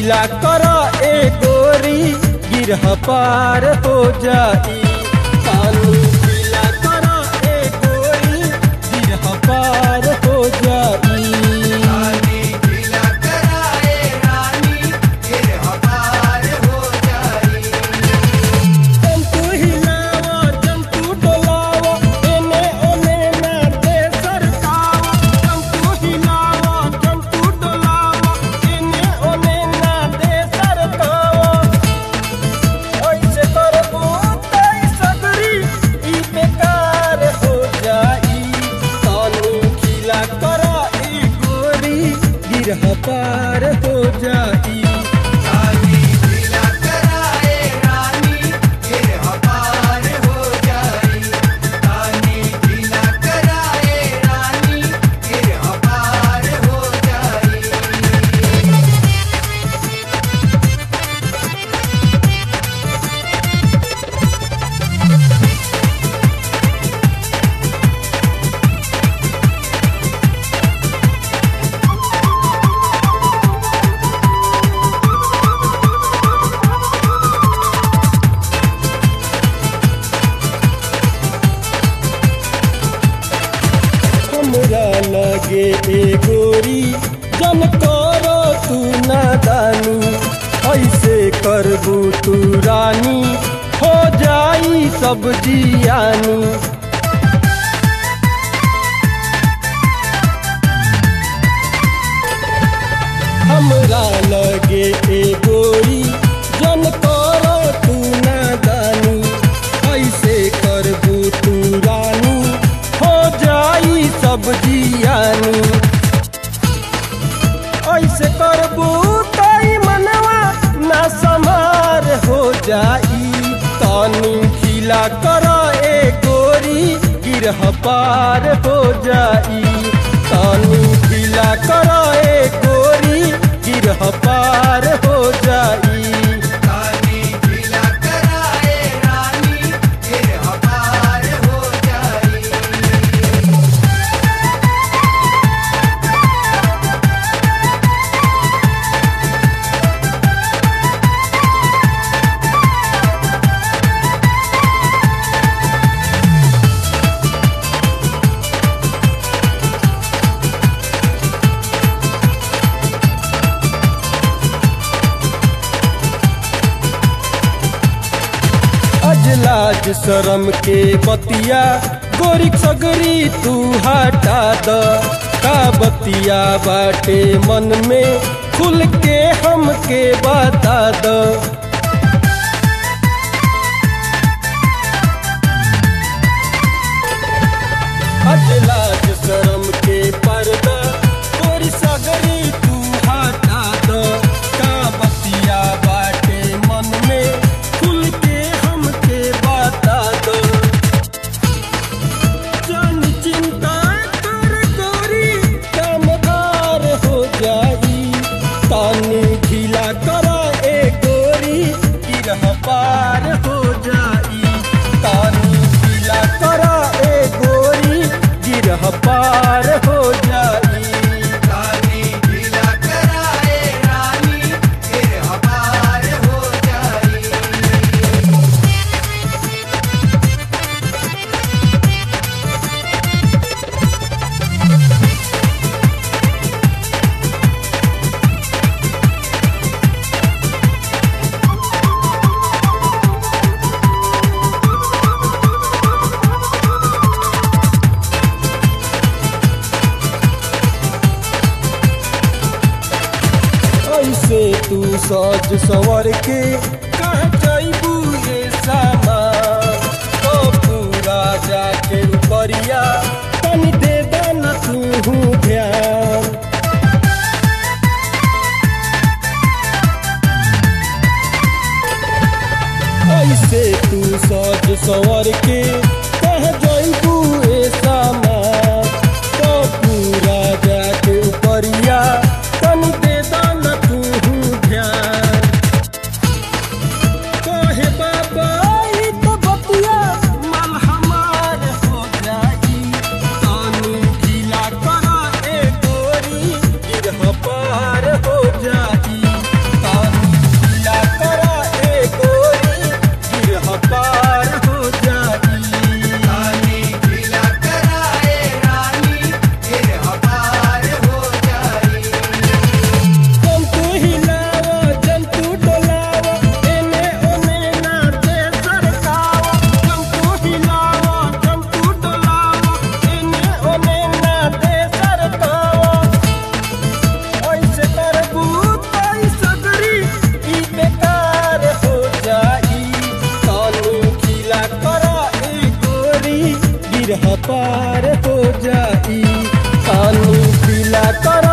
ढीला कर ए गोरी गिरह पार हो जाई तानी ढीला कर ए गोरी गिरह पार हो जाई रानी ढीला कराए रानी गिर हमार हो जाई जंतु हिलावा जंतु डोलावा एने ओने ना दे सरकावा जंतु हिलावा जंतु डोलावा एने ओने ना दे सरकावा ऐसे करबो तई सगरी ई बेकार हो जाई तानी खिला कर ई गोरी गिरह पार हो जाई रानी ढीला कराए रानी गिर हमार हो जाई रानी ढीला कराए रानी गिर हमार हो जाई हमरा लगे ए गोरी जन कर तू नादानी ऐसे करबू तू रानी हो जाई सब जियानी हमरा लगे ए गोरी जन कर तू नादानी ऐसे करबू तू रानी हो जाई सब जियानी ऐसे करबू तई मनवा ना समार हो जाई तानी खिला कर ए गोरी गिरह पार हो जाई तानी खिला कर ए गोरी गिरह पार हो जाई रानी ढीला कराए रानी गिर हमार हो जाई अजलाज शरम के बतिया गोरी सगरी तू हटा द का बतिया बाटे मन में खुल के हमके बता द अजलाज शरम के पर्दा गोरी सगरी तू हटा द का बतिया बाटे मन में खुल के हमके बता दो जान चिंता कर गोरी कामदार हो जाई तानी ढीला कर ए गोरी गिरह पार हो जाई तानी ढीला कर ए गोरी गिरह पार हो जाई रानी ढीला कराए रानी गिर हमार हो जाई ऐसे तू सज सवर के कह जैबू ये सामान तो पूरा जाके उपरिया तनी दे देना तू ध्यान ऐसे तू सज सवर के कह जैबू ए सामान तो पूरा जाके उपरिया तनी दे देना तू ध्यान कहे बाबा ई तो बतिया मन हमार हो जाई तानी ढीला कर ए गोरी गिरह पार हो जाई गिरह पार हो जाई पानी पीला कर